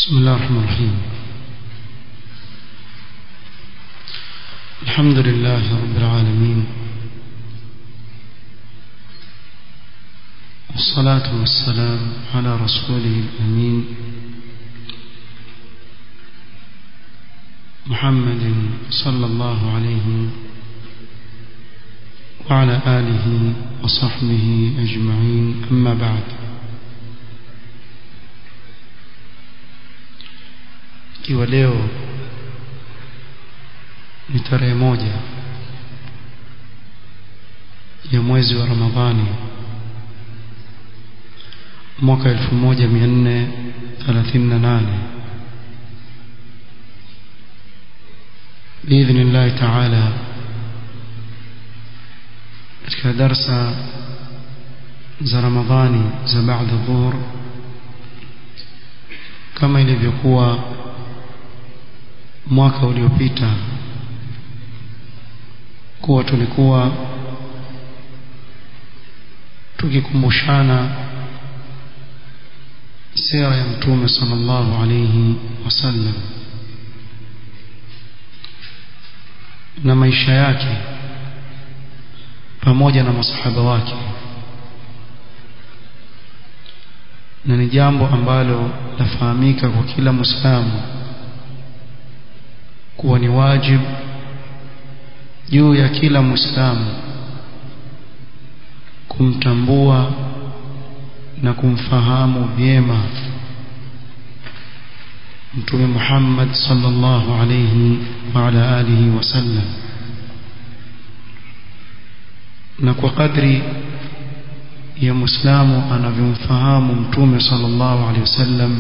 بسم الله الرحمن الرحيم الحمد لله رب العالمين والصلاة والسلام على رسوله الأمين محمد صلى الله عليه وعلى آله وصحبه أجمعين أما بعد ikiwa leo ni tarehe moja ya mwezi wa Ramadhani mwaka 1438 باذن الله تعالى katika darsa za Ramadhani za baada dhuhur kama ilivyokuwa mwaka uliopita kuwa tulikuwa tukikumbushana sira ya mtume sallallahu alayhi wasallam na maisha yake pamoja na masahaba wake na ni jambo ambalo lafahamika kwa kila muislamu kuwa ni wajibu juu ya kila muislamu kumtambua na kumfahamu vyema mtume Muhammad sallallahu alayhi wa ala alihi wasallam na kwa kadri ya muislamu anavyomfahamu mtume sallallahu alayhi wasallam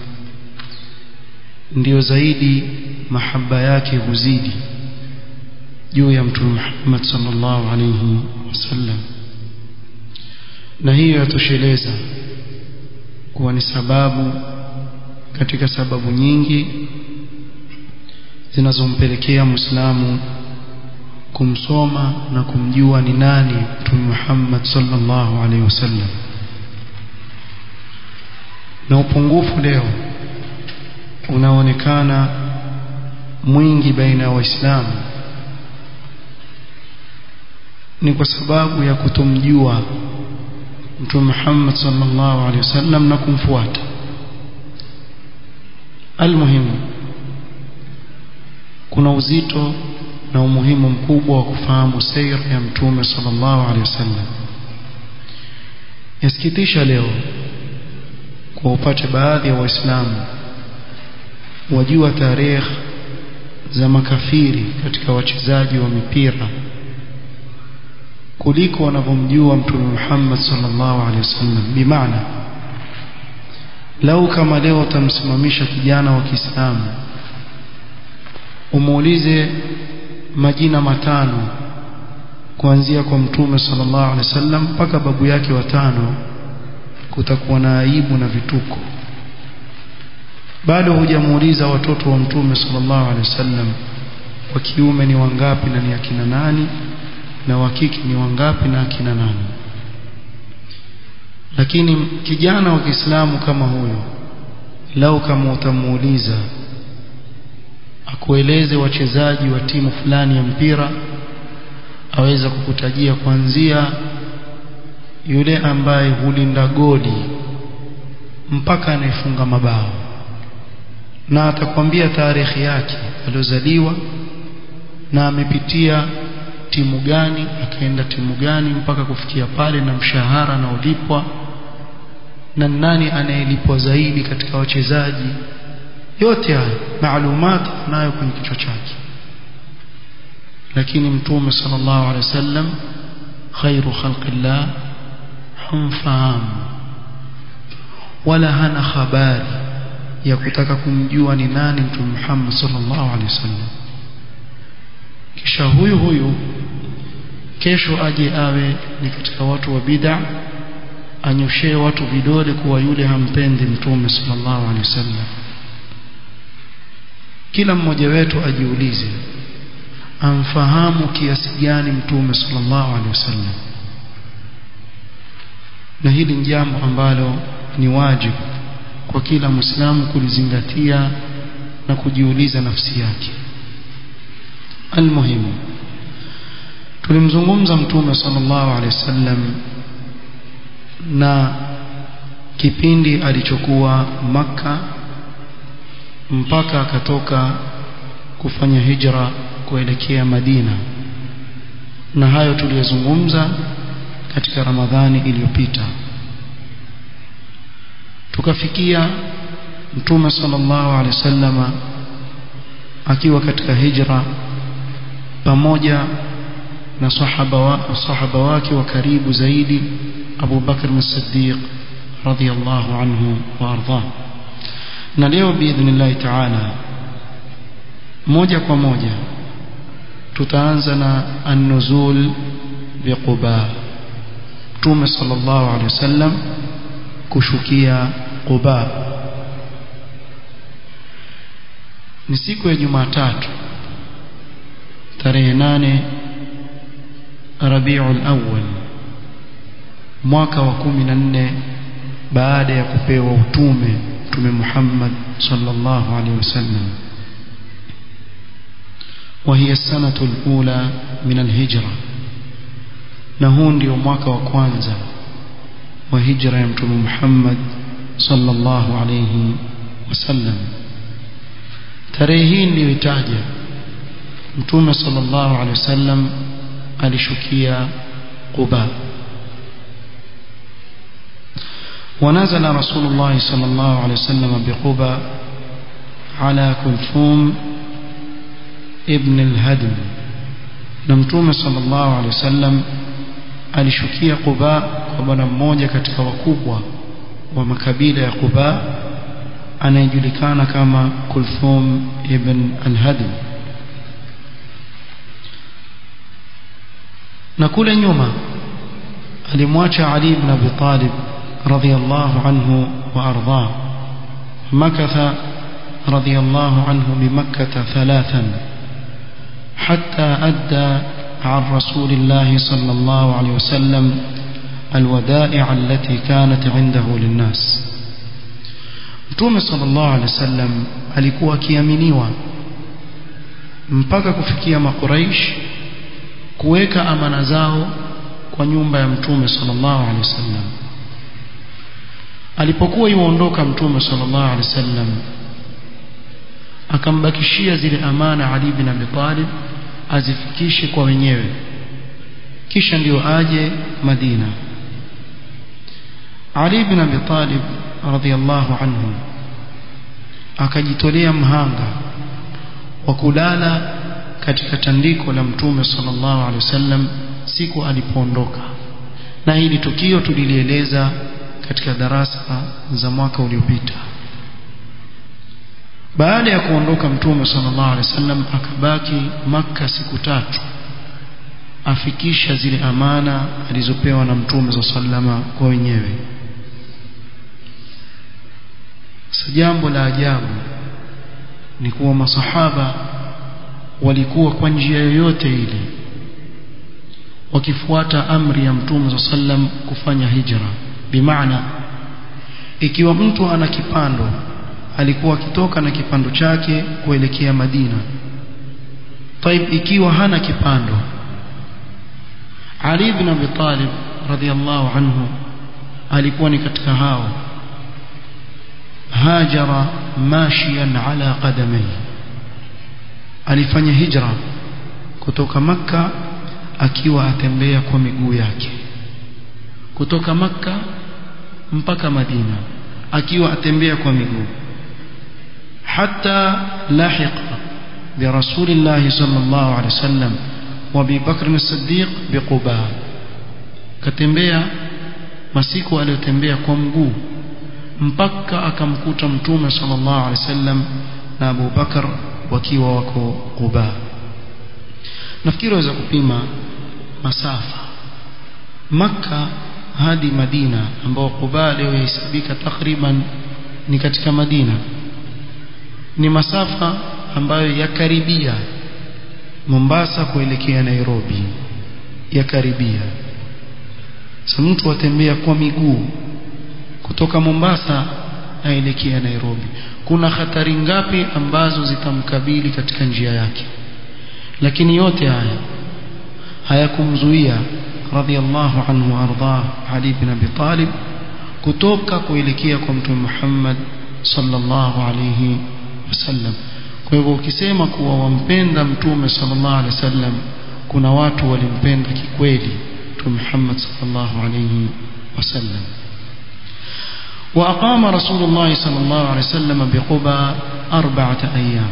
ndio zaidi mahaba yake huzidi juu ya mtume Muhammad sallallahu alayhi wasallam na hiyo yatosheleza kuwa ni sababu katika sababu nyingi zinazompelekea Muislamu kumsoma na kumjua ni nani Mtume Muhammad sallallahu alaihi wasallam na upungufu leo unaonekana mwingi baina ya waislamu ni kwa sababu ya kutomjua Mtume Muhammad sallallahu alaihi wasallam na kumfuata almuhimu kuna uzito na umuhimu mkubwa wa kufahamu sira ya Mtume sallallahu alaihi wasallam yasikitisha leo kwa upate baadhi ya waislamu wajua tarehe za makafiri katika wachezaji wa mipira kuliko wanavyomjua mtume Muhammad sallallahu alaihi wasallam bimaana lau kama leo utamsimamisha kijana wa Kiislamu umuulize majina matano kuanzia kwa mtume sallallahu alaihi wasallam mpaka babu yake watano kutakuwa na aibu na vituko bado hujamuuliza watoto wa mtume sallallahu alaihi wasallam wa kiume ni wangapi na ni akina nani na wa kike ni wangapi na akina nani lakini kijana wa Kiislamu kama huyo lau kama utamuuliza akueleze wachezaji wa timu fulani ya mpira aweza kukutajia kuanzia yule ambaye hulinda goli mpaka anayefunga mabao na atakwambia tarehe yake aliozaliwa na amepitia timu gani akaenda timu gani mpaka kufikia pale na mshahara na ulipwa na nani anayelipwa zaidi katika wachezaji yote haya maalumat nayo kwenye kichwa chake lakini mtume sallallahu alaihi wasallam khairu khalqillah humfahamu wala hana habari ya kutaka kumjua ni nani mtume Muhammad sallallahu alaihi wasallam kisha huyu huyu kesho aje awe ni katika watu wa bid'a anyoshee watu vidole kuwa yule hampendi mtume sallallahu alaihi wasallam kila mmoja wetu ajiulize amfahamu kiasi gani mtume sallallahu alaihi wasallam na hili ni jambo ambalo ni wajibu kwa kila muislamu kulizingatia na kujiuliza nafsi yake almuhimu tulimzungumza mtume sallallahu alaihi wasallam na kipindi alichokuwa maka mpaka akatoka kufanya hijra kuelekea Madina na hayo tuliyozungumza katika Ramadhani iliyopita tukafikia mtume sallallahu alaihi wasallama akiwa katika hijra pamoja na sahaba wa, sahaba wake wa karibu zaidi Abu Bakr as-Siddiq radhiyallahu anhu wa ardhah na leo biidhnillah ta'ala moja kwa moja tutaanza na an-nuzul biquba Mtume sallallahu alaihi wasallam kushukia Quba ni siku ya Jumatatu tarehe nane Rabiul Awwal mwaka wa 14 baada ya kupewa utume Mtume Muhammad sallallahu alaihi wasallam وهي السنة الأولى من الهجرة نهون ndio mwaka wa kwanza wa hijra ya Mtume Muhammad sallallahu alayhi wasallam tarehe hii niliyoitaja Mtume sallallahu alayhi wasallam alishukia Quba ونزل رسول الله صلى الله عليه وسلم بقبى على كلثوم ابن الهدم نمتوم صلى الله عليه وسلم alishukia Quba kwa bwana mmoja katika wakubwa wa makabila ya Quba anayejulikana kama Kulthum ibn al-Hadim na kule nyuma alimwacha Ali ibn Abi Talib radhiyallahu anhu wa ardhah makatha radhiyallahu anhu bimakkah thalathan hatta adda عن رسول الله صلى الله عليه وسلم الودائع التي كانت عنده للناس Mtume sallallahu alaihi wasallam alikuwa akiaminiwa mpaka kufikia makuraish kuweka amana zao kwa nyumba ya Mtume sallallahu alaihi wasallam alipokuwa yuondoka Mtume sallallahu alaihi wasallam akambakishia zile amana Ali bin Abi Talib azifikishe kwa wenyewe kisha ndio aje Madina Ali bin Abi Talib radhiyallahu anhu akajitolea mhanga wa kulala katika tandiko la Mtume sallallahu alaihi wasallam siku alipoondoka na hili tukio tulilieleza katika darasa za mwaka uliopita baada ya kuondoka mtume sallallahu alaihi wasallam akabaki maka siku tatu afikisha zile amana alizopewa na mtume sallama kwa wenyewe sasa jambo la ajabu ni kuwa masahaba walikuwa kwa njia yoyote ile wakifuata amri ya mtume sallam kufanya hijra bimaana ikiwa mtu ana kipando alikuwa akitoka na kipando chake kuelekea Madina طيب ikiwa hana kipando Ali ibn Abi Talib radhiyallahu anhu alikuwa ni katika hao hajara mashiyan ala qadamai alifanya hijra kutoka makka akiwa atembea kwa miguu yake kutoka makka mpaka Madina akiwa atembea kwa miguu حتى لاحق برسول الله صلى الله عليه وسلم وابي بكر الصديق بقباء katembea masiku aliyotembea kwa mguu mpaka akamkuta mtume sallallahu alaihi wasallam na Abu Bakar wakiwa wako Quba nafikiri waweza kupima masafa Makka hadi Madina ambao Quba leo yahesabika takriban ni katika Madina ni masafa ambayo yakaribia Mombasa kuelekea Nairobi yakaribia sasa mtu atembea kwa miguu kutoka Mombasa aelekea Nairobi kuna hatari ngapi ambazo zitamkabili katika njia yake lakini yote haya hayakumzuia radhiallahu anhu ardah Ali bin Abi Talib kutoka kuelekea kwa mtume Muhammad sallallahu alayhi wasallam kwa hivyo ukisema kuwa wampenda mtume sallallahu alayhi wasallam kuna watu walimpenda kikweli mtume Muhammad sallallahu alayhi wasallam وأقام رسول الله صلى الله عليه وسلم بقبى أربعة أيام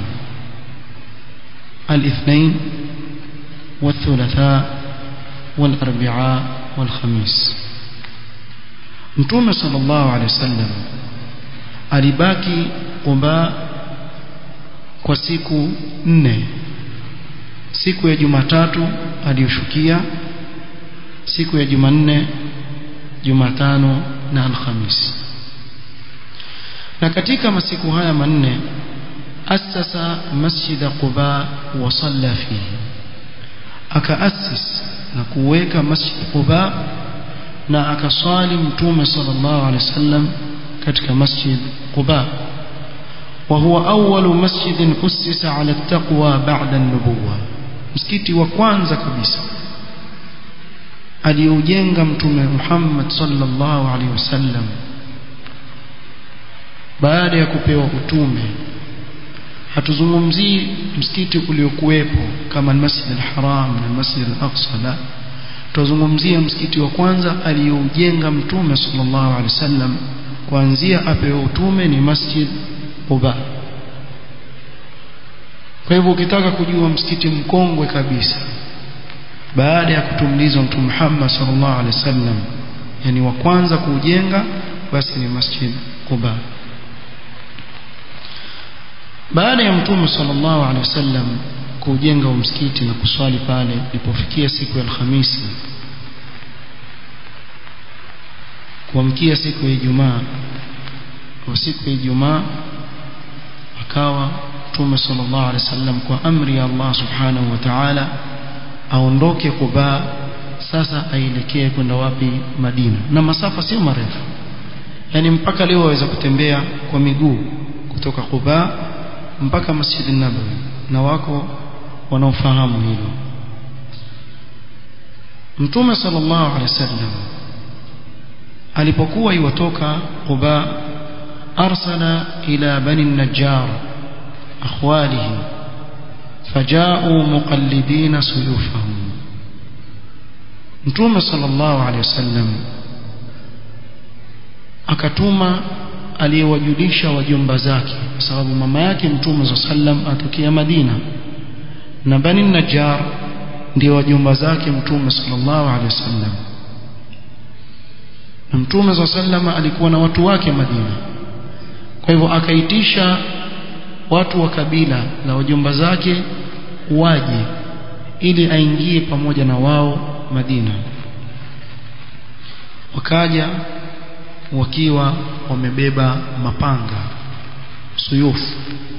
الاثنين والثلاثاء والأربعاء والخميس متوم صلى الله عليه وسلم alibaki Quba kwa siku nne siku ya Jumatatu aliyoshukia siku ya Jumanne Jumatano na Alhamisi na katika masiku haya manne asasa masjid Quba wa salla fihi akaasis na kuweka masjid Quba na akaswali mtume sallallahu alaihi wasallam katika masjid Quba وهو أول مسجد أسس على التقوى بعد النبوة msikiti wa kwanza kabisa aliujenga mtume Muhammad sallallahu alaihi wasallam baada ya kupewa utume hatuzungumzii msikiti uliokuwepo kama Masjid al-Haram na Masjid al-Aqsa la tuzungumzia msikiti wa kwanza aliyoujenga mtume sallallahu alaihi wasallam kuanzia apewa utume ni Masjid Quba kwa hivyo ukitaka kujua msikiti mkongwe kabisa baada ya kutumlizwa mtume Muhammad sallallahu alaihi wasallam yani wa kwanza kuujenga basi ni Masjid Quba baada ya mtume sallallahu alaihi wasallam kujenga msikiti na kuswali pale ilipofikia siku ya Alhamisi kuamkia siku ya Ijumaa kwa siku ya Ijumaa akawa mtume sallallahu alaihi wasallam kwa amri ya Allah subhanahu wa ta'ala aondoke Quba sasa aelekee kwenda wapi Madina na masafa sio marefu yani mpaka leo waweza kutembea kwa miguu kutoka Quba mpaka Masjid Nabawi na wako wanaofahamu hilo Mtume sallallahu alaihi wasallam alipokuwa iwatoka Quba arsala ila bani Najjar akhwalihi فجاءوا مقلدين سيوفهم Mtume sallallahu alaihi wasallam akatuma aliyewajulisha wajomba zake kwa sababu mama yake Mtume sallam atokea Madina na Bani Najjar ndio wajomba zake Mtume sallallahu alaihi wasallam na Mtume sallam alikuwa na watu wake Madina kwa hivyo akaitisha watu wa kabila la wajomba zake waje ili aingie pamoja na wao Madina wakaja wakiwa wamebeba mapanga suyufu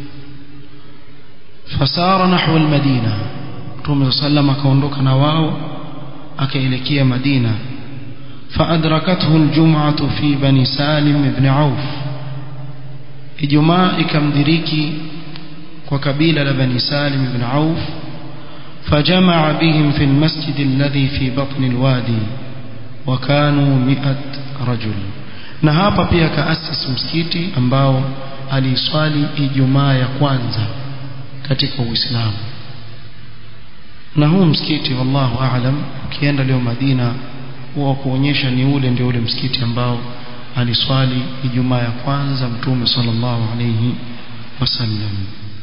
fasara nahwa almadina Mtume sallam akaondoka na wao akaelekea Madina فأدركته الجمعة في بني سالم بن عوف Ijumaa ikamdiriki kwa kabila la Bani Salim ibn Auf فجمع بهم في المسجد الذي في بطن الوادي وكانوا مئة رجل na hapa pia kaasisi msikiti ambao aliswali Ijumaa ya kwanza katika Uislamu na huu msikiti wallahu aalam ukienda leo Madina huwa kuonyesha ni ule ndio ule msikiti ambao aliswali Ijumaa ya kwanza Mtume sallallahu alayhi wasallam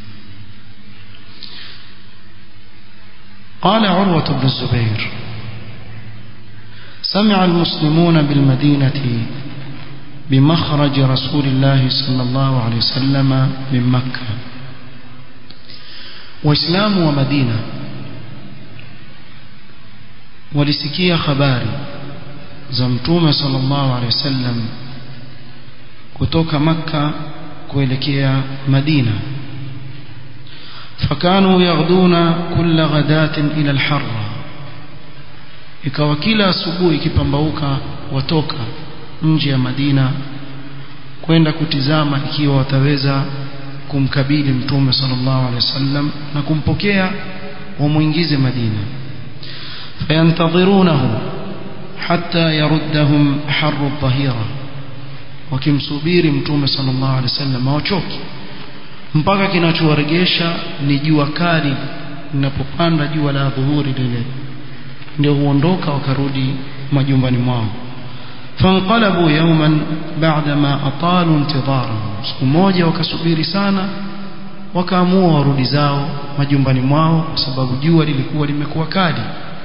قال عروة بن الزبير سمع المسلمون بالمدينة بمخرج رسول الله صلى الله عليه وسلم من مكة وإسلام ومدينة ولسكية خباري زمتوم صلى الله عليه وسلم kutoka makka kuelekea madina fakanu yaghduna kulla ghadatin ila alharra ikawa kila asubuhi ikipambauka watoka nje ya madina kwenda kutizama ikiwa wataweza kumkabili mtume sallallahu alaihi wasallam na kumpokea wamuingize Madina fayantadhirunahu hatta yaruddahum harru dhahira wakimsubiri mtume sallallahu alaihi wasallam hawachoki mpaka kinachowaregesha ni jua kali linapopanda jua la dhuhuri lile ndio huondoka wakarudi majumbani mwao fanqalabu yawman ba'dama atalu intidharahum siku moja wakasubiri sana wakaamua warudi zao majumbani mwao kwa sababu jua lilikuwa limekuwa kali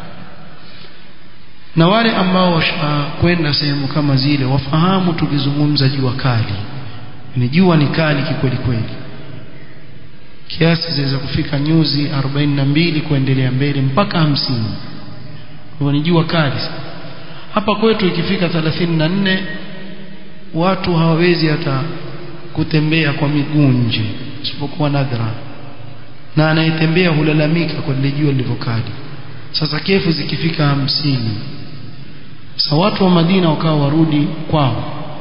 na wale ambao washakwenda sehemu kama zile wafahamu tukizungumza jua kali ni jua ni kali kikweli kweli kiasi zaweza kufika nyuzi 42 kuendelea mbele mpaka 50 kwa ni jua kali hapa kwetu ikifika 34 watu hawawezi hata kutembea kwa miguu nje isipokuwa nadra na anayetembea hulalamika kwa lile jua lilivyokali sasa kefu zikifika hamsini sasa watu wa Madina wakawa warudi kwao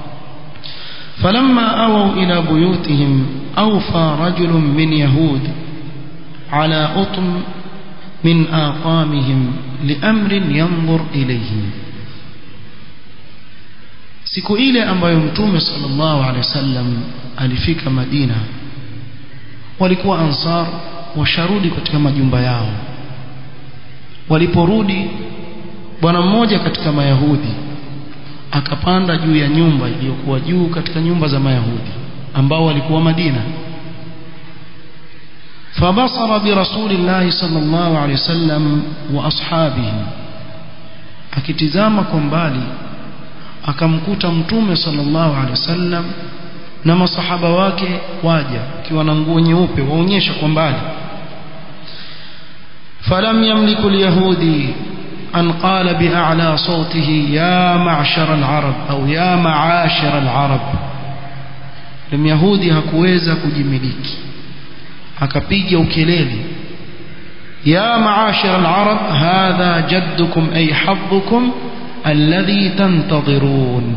فلما أووا إلى بيوتهم أوفى رجل من يهود على أطم من آطامهم لأمر ينظر إليه siku ile ambayo mtume sallallahu alaihi wasallam alifika Madina walikuwa ansar washarudi katika majumba yao waliporudi bwana mmoja katika mayahudi akapanda juu ya nyumba iliyokuwa juu katika nyumba za mayahudi ambao walikuwa Madina فبصر برسول الله صلى الله عليه وسلم واصحابه akitizama kwa mbali akamkuta mtume sallallahu alaihi wasallam na masahaba wake waja akiwa na nguo nyeupe waonyesha kwa mbali falam yamliku alyahudi an qala bi'ala sawtihi ya ma'shar al-arab au ya ma'ashir al-arab Myahudi hakuweza kujimiliki akapiga ukelele ya ma'ashir al-arab hadha jaddukum ay haddukum alladhi tantadhirun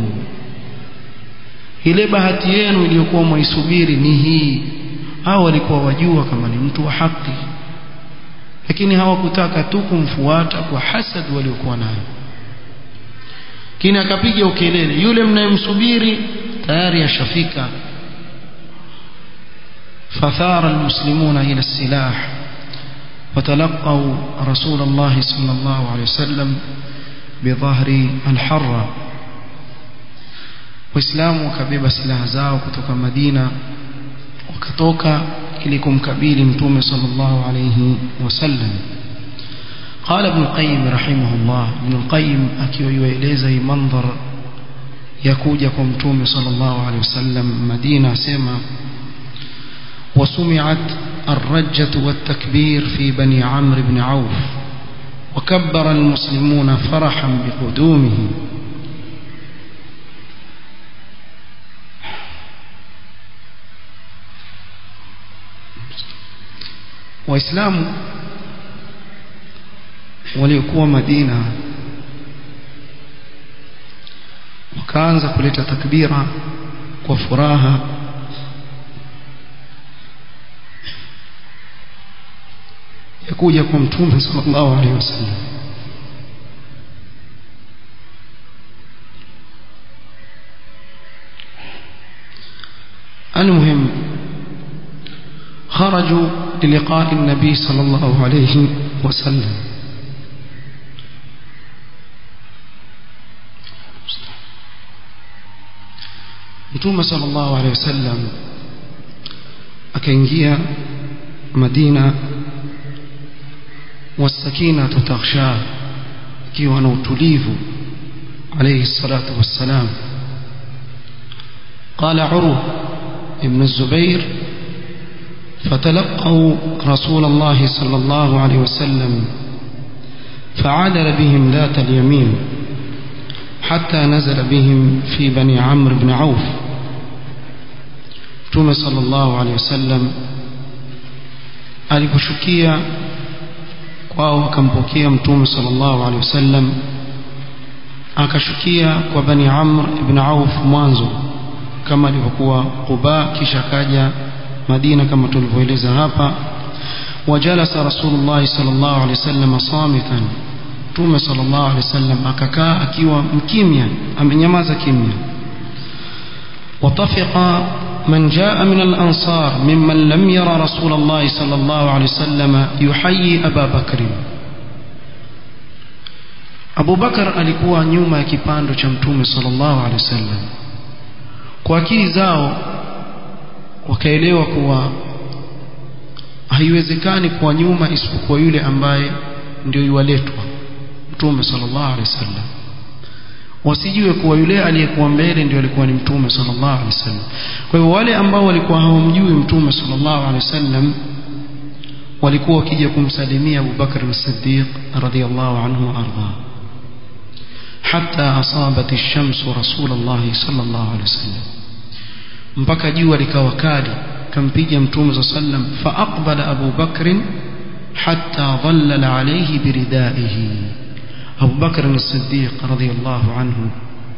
ile bahati yenu iliyokuwa mwaisubiri ni hii hao walikuwa wajua kama ni mtu wa haki lakini hawakutaka tu kumfuata kwa hasad waliokuwa nayo kini akapiga ukelele yule mnayemsubiri tayari ashafika فثار المسلمون إلى السلاح وتلقوا رسول الله صلى الله عليه وسلم بظهر الحرة waislamu wakabeba silaha zao kutoka Madina wakatoka ili kumkabili mtume sallallahu alayhi wasallam قال ابن القيم رحمه الله ابن القيم akiwa yueleza hii mandhar ya kuja kwa mtume sallallahu alayhi wasallam Madina asema وسمعت الرجة والتكبير في بني عمرو بن عوف وكبر المسلمون فرحا بقدومه waislamu waliokuwa Madina wakaanza kuleta takbira kwa furaha ya kuja kwa mtume sallallahu alaihi wasallam المهم خرجوا للقاء النبي صلى الله عليه وسلم Mtume sallallahu alaihi wasallam akaingia Madina wasakina tutakhsha ikiwa na utulivu alayhi salatu wassalam قال عروة ابن الزبير فتلقوا رسول الله صلى الله عليه وسلم فعادل بهم ذات اليمين حتى نزل بهم في بني عمرو بن عوف توم صلى الله عليه وسلم aliposhukia kwao akampokea mtume sallallahu alaihi wasallam akashukia kwa bani amr ibn auf mwanzo kama alivyokuwa Quba kisha kaja Madina kama tulivyoeleza hapa وجلس رسول الله صلى الله عليه وسلم صامتا Mtume صلى الله عليه وسلم akakaa akiwa mkimya amenyamaza kimya وطفق من جاء من الأنصار ممن لم يرى رسول الله صلى الله عليه وسلم يحيي أبا بكر Abu Bakar alikuwa nyuma ya kipando cha Mtume sallallahu alaihi wasallam. Kwa akili zao wakaelewa kuwa haiwezekani kuwa nyuma isipokuwa yule ambaye ndio yuwaletwa Mtume sallallahu alaihi wasallam. Wasijue kuwa yule aliyekuwa mbele ndio alikuwa ni Mtume sallallahu alaihi wasallam. Kwa hivyo wale ambao walikuwa hawamjui Mtume sallallahu alaihi wasallam walikuwa wakija kumsalimia Abu Bakar as-Siddiq radhiyallahu anhu arda حتى أصابت الشمس رسول الله صلى الله عليه وسلم mpaka jua likawa kali kampiga mtume صلى الله عليه وسلم فأقبل أبو بكر حتى ظلل عليه بردائه أبو بكر الصديق رضي الله عنه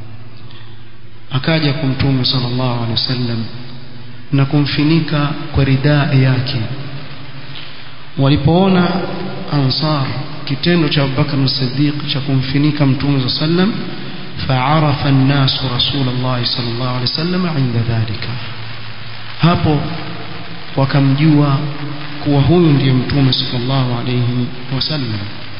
akaja kumtume صلى الله عليه وسلم na kumfinika kwa ridaa yake walipoona ansar kitendo cha Abubakar as-Siddiq cha kumfinika Mtume sallam fa'arafa an-nas Rasulullah sallallahu alaihi wasallam inda dhalika hapo wakamjua kuwa huyu ndiye Mtume sallallahu alaihi wasallam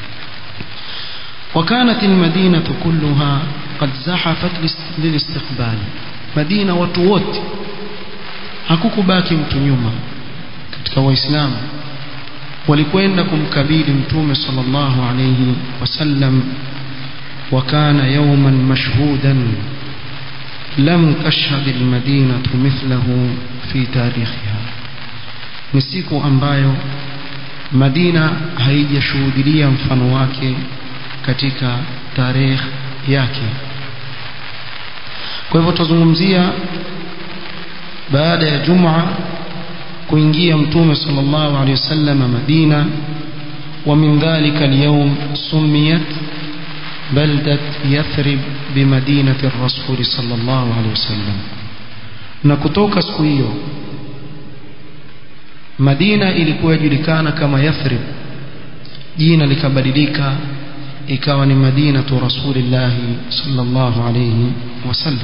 وكانت المدينة كلها قد زحفت للاستقبال مدينة watu wote hakukubaki mtu nyuma katika waislamu walikwenda kumkabili mtume sallallahu alayhi wasallam وكان يوما مشهودا لم تشهد المدينة مثله في تاريخها ni siku ambayo Madina haijashuhudia mfano wake katika tarehe yake kwa hivyo tuzungumzia baada ya Jumaa kuingia mtume sallallahu alaihi wasallam Madina ومن ذلك اليوم سميت بلدة يثرب بمدينة الرسول صلى الله عليه وسلم na kutoka siku hiyo Madina ilikuwa julikana kama Yathrib jina likabadilika ikawa ni Madinatu Rasulillah sallallahu alayhi wasallam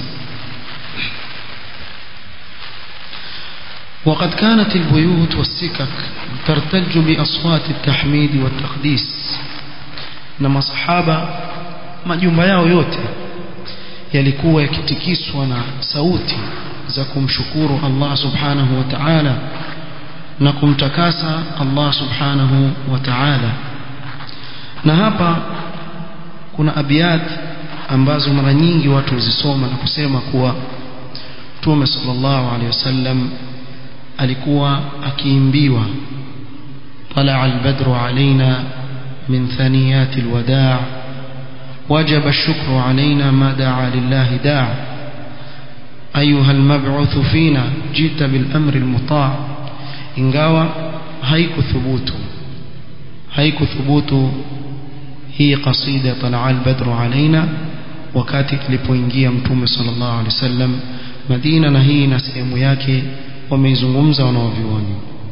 وقد كانت البيوت والسكك ترتج بأصوات التحميد والتقديس نما صحابة majumba yao yote yalikuwa yakitikiswa na sauti za kumshukuru Allah subhanahu wa ta'ala na kumtakasa Allah subhanahu wa ta'ala na hapa kuna abiyat ambazo mara nyingi watu huzisoma na kusema kuwa Mtume sallallahu alaihi wasallam alikuwa akiimbiwa طلع البدر علينا من ثنيات الوداع وجب الشكر علينا ما دعا لله داع أيها المبعوث فينا جئت بالأمر المطاع ingawa haikuthubutu haikuthubutu hii kasida talaa albadru alaina wakati ilipoingia mtume sallallahu alaihi wasallam Madina na hii na sehemu yake wameizungumza wanaovioni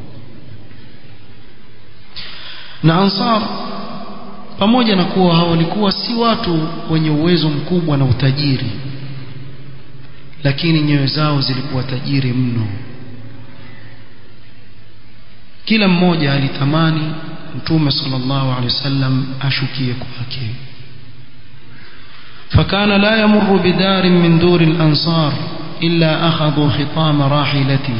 na ansar pamoja na kuwa hao walikuwa si watu wenye uwezo mkubwa na utajiri lakini nyoyo zao zilikuwa tajiri mno kila mmoja alitamani mtume sallallahu alaihi wasallam ashukie kwake فكان لا يمر بدار من دور الأنصار إلا أخذوا خطام راحلته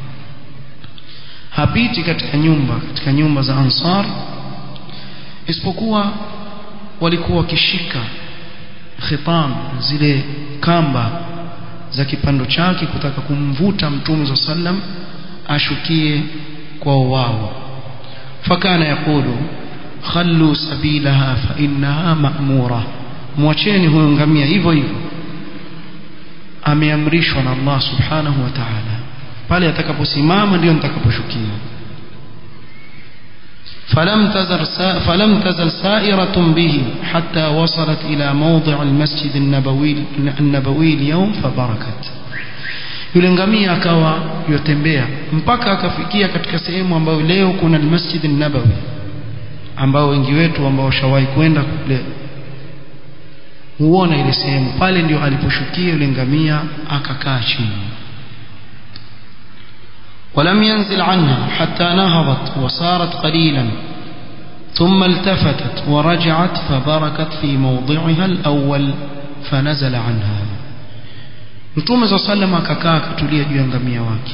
hapiti katika nyumba katika nyumba za ansar isipokuwa walikuwa wakishika khitam zile kamba za kipando chake kutaka kumvuta mtume za sallam ashukie kwao wao fakana yakulu khallu sabilaha fa innaha ma'mura mwacheni huyo ngamia hivyo hivyo ameamrishwa na Allah subhanahu wa ta'ala pale atakaposimama ndio nitakaposhukia فلم تزل فلم تزل سائرة به حتى وصلت إلى موضع المسجد النبوي النبوي اليوم فبركت yule ngamia akawa yotembea mpaka akafikia katika sehemu ambayo leo kuna almasjid an-nabawi ambao wengi wetu ambao washawahi kwenda kule huona ile sehemu pale ndio aliposhukia yule ngamia akakaa chini ولم ينزل عنها حتى نهضت وصارت قليلا ثم التفتت ورجعت فبركت في موضعها الأول فنزل عنها Mtume صلى الله عليه وسلم akakaa akatulia juu ya ngamia wake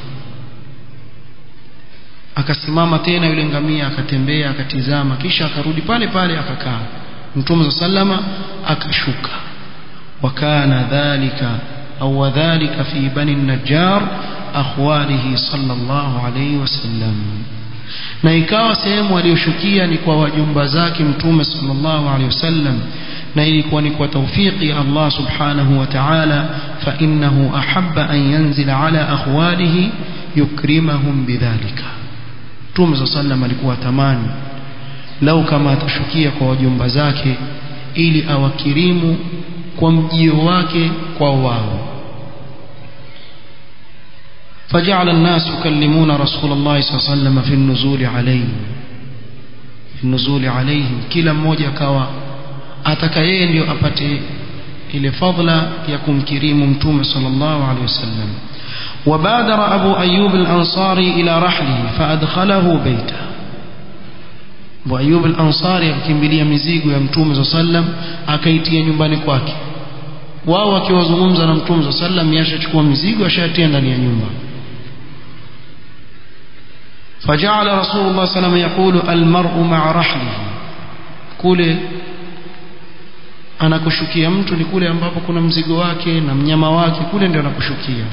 akasimama tena yule ngamia akatembea akatizama kisha akarudi pale pale akakaa Mtume صلى الله عليه وسلم akashuka wakana dhalika au wadhalika fi bani an-najjar akhwalihi sallallahu alayhi wasallam na ikawa sehemu aliyoshukia ni kwa wajumba zake mtume sallallahu alayhi wasallam na ilikuwa ni kwa tawfiki ya Allah subhanahu wa ta'ala fa innahu ahabba an yanzila ala akhwalihi yukrimahum bidhalika mtume sallallahu alayhi alikuwa tamani lau kama atashukia kwa wajumba zake ili awakirimu kwa mjio wake kwa wao فجعل الناس يكلمون رسول الله صلى الله عليه وسلم في النزول عليه في النزول عليهم kila mmoja akawa ataka yeye ndio apate ile fadla ya kumkirimu mtume sallallahu alaihi wasallam وبادر أبو أيوب الأنصاري إلى رحله فأدخله بيته Abu Ayyub al-Ansari akimbilia mizigo ya Mtume صلى الله عليه وسلم akaitia nyumbani kwake wao wakiwazungumza na Mtume صلى الله عليه وسلم yashachukua mizigo ashatia ndani ya nyumba فجعل رسول الله صلى الله عليه وسلم يقول المرء مع رحله kule anakushukia mtu ni kule ambapo kuna mzigo wake na mnyama wake kule ndio anakushukia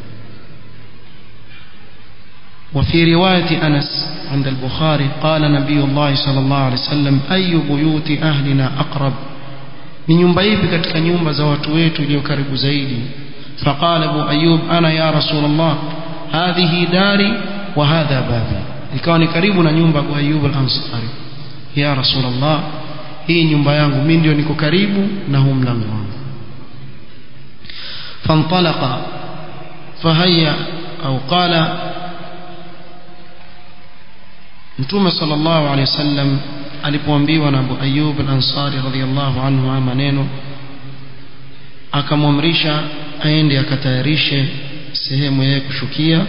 وفي رواية أنس عند البخاري قال نبي الله صلى الله عليه وسلم أي بيوت أهلنا أقرب من nyumba ipi katika nyumba za watu wetu iliyo karibu zaidi فقال أبو أيوب أنا يا رسول الله هذه داري وهذا بابي ikawa ni karibu na nyumba Abu Ayyub al-Ansari ya Rasul Allah hii nyumba yangu mimi ndio niko karibu na huu mlango wangu فانطلق فهيا أو قال Mtume sallallahu alaihi wasallam alipoambiwa na Abu Ayyub al-Ansari radhiyallahu anhu haya maneno akamwamrisha aende akatayarishe sehemu yake kushukia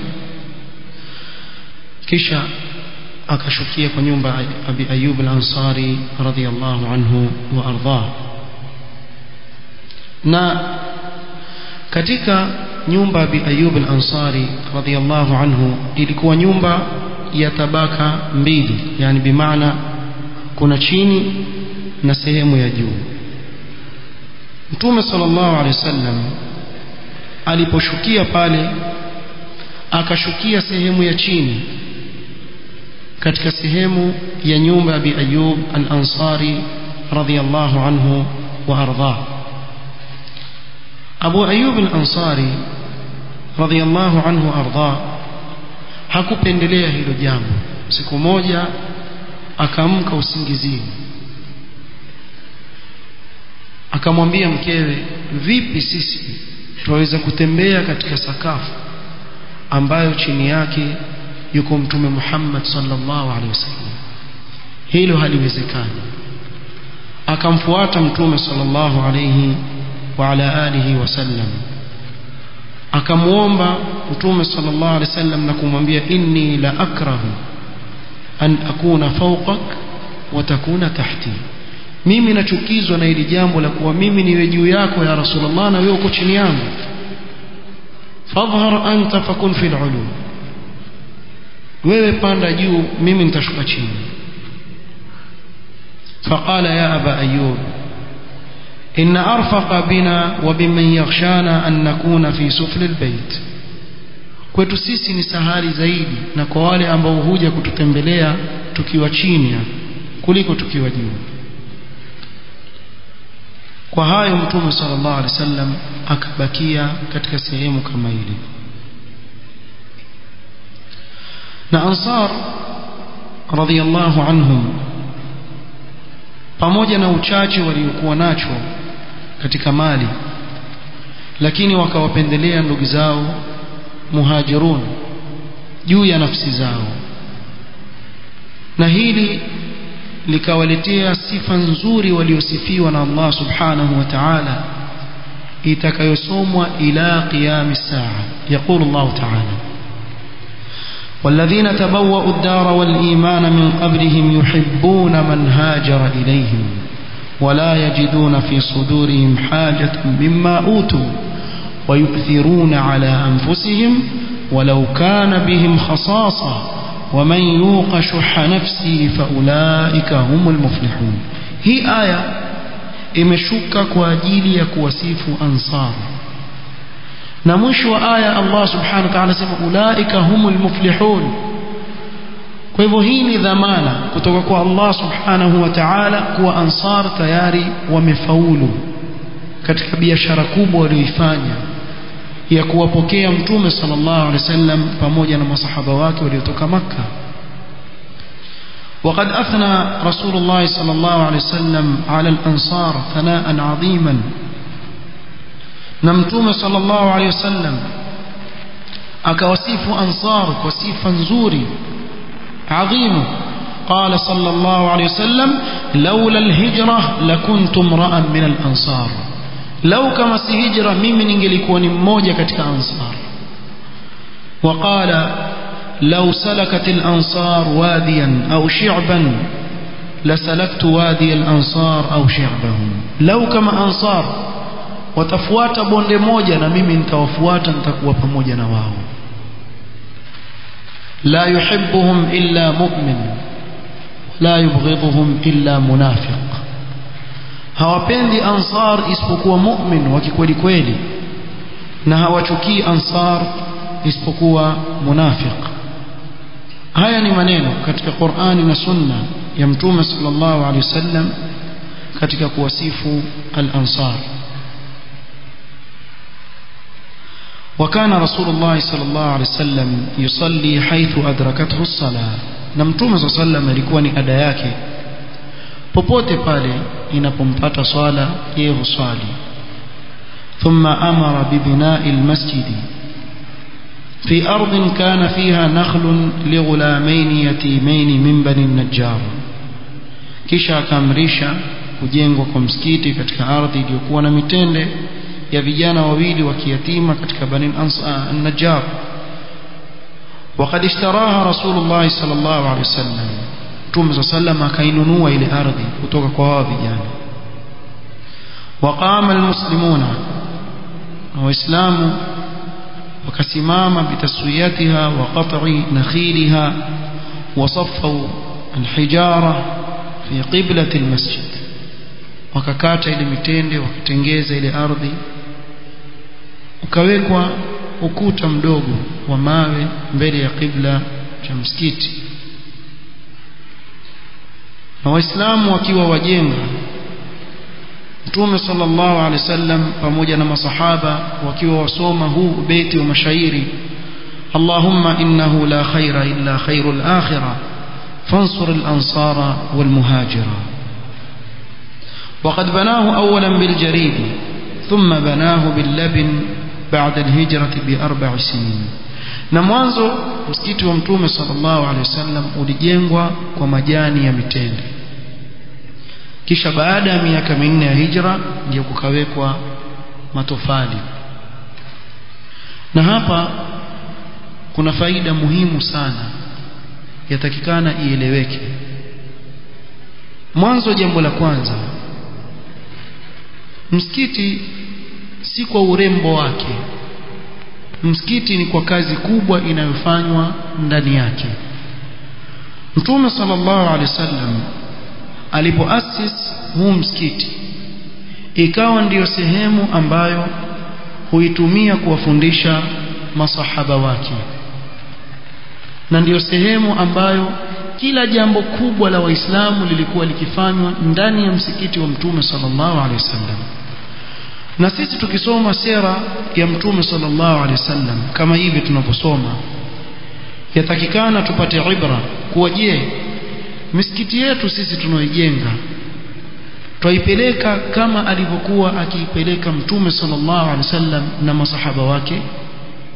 kisha akashukia kwa nyumba ya Abi Ayyub al-Ansari radhiyallahu anhu wa ardhah na katika nyumba ya Abi Ayyub al-Ansari radhiyallahu anhu ilikuwa nyumba ya tabaka mbili yani bimaana kuna chini na sehemu ya juu Mtume sallallahu alaihi wasallam aliposhukia pale akashukia sehemu ya chini katika sehemu ya nyumba ya Abi Ayyub al-Ansari radhiyallahu anhu wa ardhah Abu Ayyub al-Ansari radhiyallahu anhu wa ardhah hakupendelea hilo jambo siku moja akaamka usingizini akamwambia mkewe vipi sisi tunaweza kutembea katika sakafu ambayo chini yake yuko mtume Muhammad sallallahu alaihi wasallam hilo haliwezekani akamfuata mtume sallallahu alaihi wa ala alihi wasallam akamuomba mtume sallallahu alaihi wasallam na kumwambia inni la akrahu an akuna fawqak wa takuna tahti mimi nachukizwa na hili jambo la kuwa mimi niwe juu yako ya rasulullah na wewe uko chini yangu fadhhar anta fakun fil ulu wewe panda juu mimi nitashuka chini فقال يا أبا أيوب إن أرفق بنا وبمن يغشانا أن نكون في سفل البيت kwetu sisi ni sahali zaidi na kwa wale ambao huja kututembelea tukiwa chini kuliko tukiwa juu kwa hayo mtume sallallahu alaihi wasallam akabakia katika sehemu kama ile na ansar radhiyallahu anhum pamoja na uchache waliokuwa nacho katika mali lakini wakawapendelea ndugu zao muhajirun juu ya nafsi zao na hili likawaletea sifa nzuri waliosifiwa na Allah subhanahu wa ta'ala itakayosomwa ila qiyam saa يقول الله تعالى والذين تبوأوا الدار والإيمان من قبلهم يحبون من هاجر إليهم ولا يجدون في صدورهم حاجة مما أوتوا ويؤثرون على أنفسهم ولو كان بهم خصاصة ومن يوق شح نفسه فأولئك هم المفلحون هي آية imeshuka kwa ajili ya kuwasifu ansar na mwisho wa aya Allah subhanahu wa ta'ala anasema ulaika humul muflihun kwa hivyo hii ni dhamana kutoka kwa Allah subhanahu wa ta'ala kuwa ansar tayari wamefaulu katika biashara kubwa walioifanya ya kuwapokea mtume sallallahu alaihi wasallam pamoja na masahaba wake waliotoka makka وقد أثنى رسول الله صلى الله عليه وسلم على الأنصار ثناء عظيما نمتوم صلى الله عليه وسلم أكوسيف أنصار وسيفا زوري عظيم قال صلى الله عليه وسلم لولا الهجرة لكنت امرأ من الأنصار لو كما سهجرة ممن انجلكوني مmoja katika أنصار وقال لو سلكت الأنصار واديا أو شعبا لسلكت وادي الأنصار أو شعبهم لو كما أنصار watafuata bonde moja na mimi nitawafuata nitakuwa pamoja na wao la yuhibbuhum illa mu'min la yubghidhuhum illa munafiq hawapendi ansar isipokuwa mu'min wa kikweli kweli na hawachukii ansar isipokuwa munafiq haya ni maneno katika Qur'ani na Sunna ya Mtume sallallahu alaihi wasallam katika kuwasifu al-ansar وكان رسول الله صلى الله عليه وسلم يصلي حيث أدركته الصلاة na mtume صلى الله عليه وسلم alikuwa ni ada yake popote pale inapompata swala yeye huswali ثم أمر ببناء المسجد في أرض كان فيها نخل لغلامين يتيمين من بني النجار kisha akaamrisha kujengwa kwa msikiti katika ardhi iliyokuwa na mitende ya vijana wawili wa kiyatima katika bani an-najjar وقد اشتراها رسول الله صلى الله عليه وسلم Mtume صلى الله عليه وسلم akainunua ile ardhi kutoka kwa hao vijana وقام المسلمون waislamu wakasimama bitaswiyatiha wa qat'i nakhiliha وصفوا الحجارة في قبلة المسجد wakakata ile mitende wakatengeza ile ardhi ukawekwa ukuta mdogo wa mawe mbele ya qibla cha msikiti na waislamu wakiwa wajenga Mtume sallallahu alaihi wasallam pamoja na masahaba wakiwa wasoma huu beti wa mashairi Allahumma innahu la khaira illa khairul akhirah fansur al-ansara wal muhajira وقد بناه أولا بالجريد ثم بناه باللبن بعد الهجرة بأربع سنين na mwanzo msikiti wa mtume sallallahu alaihi wasallam ulijengwa kwa majani ya mitende kisha baada ya miaka minne ya hijra ndio kukawekwa matofali na hapa kuna faida muhimu sana yatakikana ieleweke mwanzo jambo la kwanza msikiti si kwa urembo wake msikiti ni kwa kazi kubwa inayofanywa ndani yake mtume sallallahu alaihi wasallam alipoasis huu msikiti ikawa ndiyo sehemu ambayo huitumia kuwafundisha masahaba wake na ndiyo sehemu ambayo kila jambo kubwa la waislamu lilikuwa likifanywa ndani ya msikiti wa mtume sallallahu alaihi wasallam na sisi tukisoma sera ya mtume sallallahu alaihi wasallam kama hivi tunavyosoma yatakikana tupate ibra kuwa je misikiti yetu sisi tunaoijenga twaipeleka kama alivyokuwa akiipeleka mtume sallallahu alaihi wasallam na masahaba wake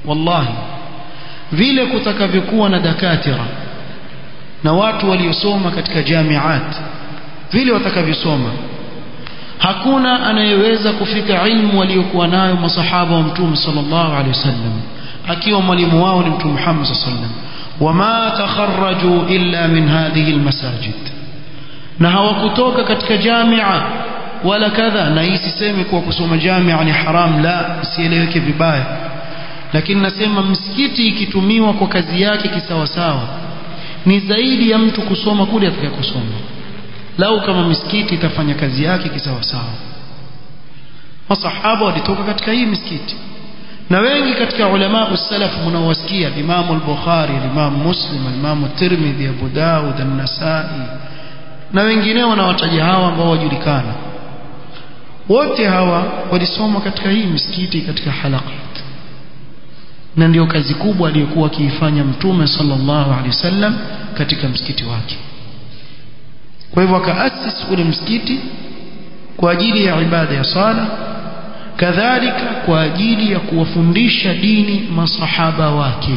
wallahi vile kutakavyokuwa na dakatira na watu waliosoma katika jamiat vile watakavyosoma hakuna anayeweza kufika ilmu waliokuwa nayo masahaba wa mtume sallallahu alaihi wasallam akiwa mwalimu wao ni mtume Muhammad sallallahu alaihi wasallam wama takharraju illa min hadhihi almasajid na hawakutoka katika jamia wala kadha na hii sisemi kuwa kusoma jamia ni haram la isieleweke vibaya lakini nasema msikiti ikitumiwa kwa kazi yake kisawasawa ni zaidi ya mtu kusoma kule atakayosoma lau kama misikiti itafanya kazi yake kisawasawa masahaba walitoka katika hii misikiti na wengi katika ulama usalaf mnaowasikia Imam al-Bukhari Imam Muslim Imam Tirmidhi Abu Daud an-Nasa'i na wengineo wanawataja hawa ambao wajulikana wote hawa walisoma katika hii misikiti katika halaqat na ndio kazi kubwa aliyokuwa akiifanya mtume sallallahu alaihi wasallam katika msikiti wake kwa hivyo akaasisi ule msikiti kwa ajili ya ibada ya sala kadhalika kwa ajili ya kuwafundisha dini masahaba wake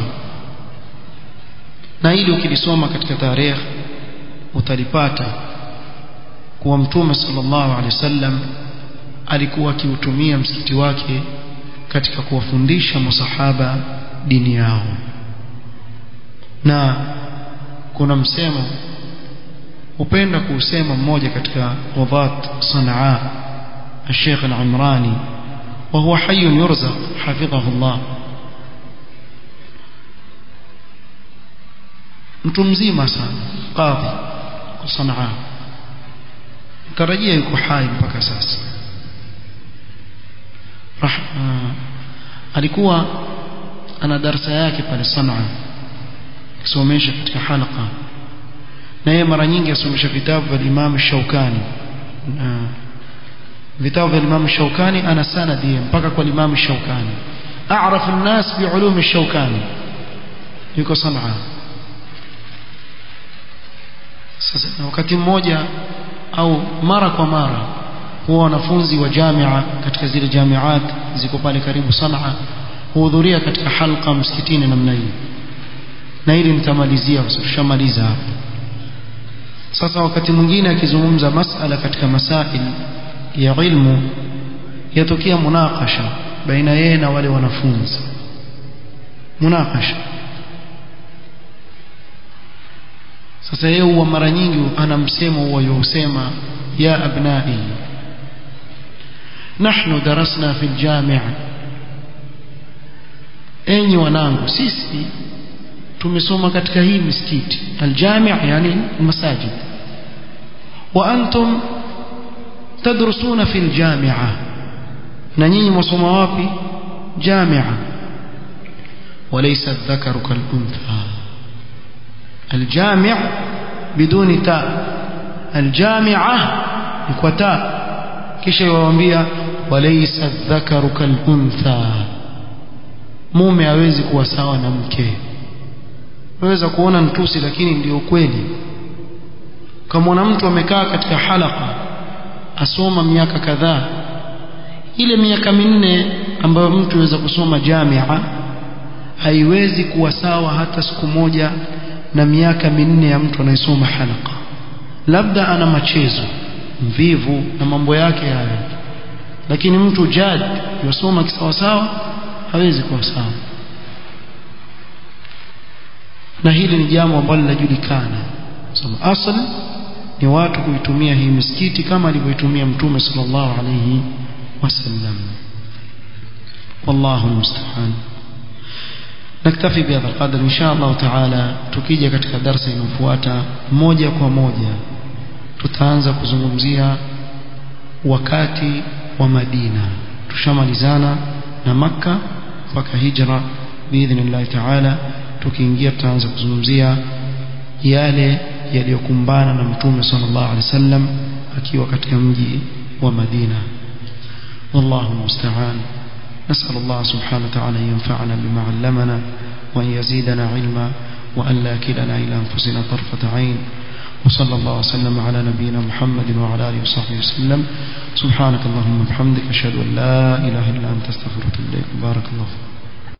na hili ukilisoma katika tarehe utalipata kuwa mtume sallallahu alaihi wasallam alikuwa akiutumia msikiti wake katika kuwafundisha masahaba dini yao na kuna msemo upenda kuusema mmoja katika wadhat Sanaa الشيخ العمراني وهو حي يرزق حفظه الله mtu mzima sana qadhi kwa Sanaa tarajia yuko hai mpaka sasa alikuwa ana darasa yake pale Sanaa akisomesha katika halqa na yeye mara nyingi asomesha vitabu vya Imam Shaukani vitabu vya Imam Shaukani ana sanadi mpaka kwa Imam Shaukani a'rafu an-nas bi'ulum Shaukani yuko Sanaa sasa wakati mmoja au mara kwa mara huwa wanafunzi wa jamia katika zile jamiat ziko pale karibu Sanaa huhudhuria katika halqa msikitini namna hii na hili nitamalizia kwa sababu tushamaliza hapo sasa wakati mwingine akizungumza masala katika masail ya ilmu yatokea munakasha baina yeye na wale wanafunzi munakasha sasa yeye huwa mara nyingi ana msemo huwa yusema ya abnai nahnu darasna fi aljami' enyi wanangu sisi tumesoma katika hii misikiti aljami' yani masajid wa antum tadrusuna fi aljami'a na nyinyi mwasoma wapi jami'a وليس الذكر كالأنثى الجامع بدون تاء الجامعة بكوتاء kisha yawaambia walaysa dhakaru kaluntha mume hawezi kuwa sawa na mke waweza kuona ntusi lakini ndio kweli kama mtu amekaa katika halaka asoma miaka kadhaa ile miaka minne ambayo mtu aweza kusoma jamia haiwezi kuwa sawa hata siku moja na miaka minne ya mtu anayesoma halaka labda ana machezo mvivu na mambo yake hayo lakini mtu jad yosoma kisawasawa hawezi kuwa sawa na hili ni jambo ambalo linajulikana sema asli ni watu kuitumia hii misikiti kama alivyoitumia mtume sallallahu alayhi wasallam wallahu almusta'an naktafi bihadha alqadr insha Allah taala tukija katika darasa inayofuata moja kwa moja tutaanza kuzungumzia wakati wa Madina tushamalizana na Makka mpaka hijra biidhnillah taala tukiingia tutaanza kuzungumzia yale yaliyokumbana na mtume sallallahu alaihi wasallam akiwa katika mji wa Madina wallahu musta'an نسأل الله سبحانه وتعالى أن ينفعنا بما علمنا وأن يزيدنا علما وأن لا كلنا إلى أنفسنا طرفة عين وصلى الله وسلم على نبينا محمد وعلى آله وصحبه وسلم سبحانك اللهم وبحمدك أشهد أن لا إله إلا أنت استغفرك إليك بارك الله فيك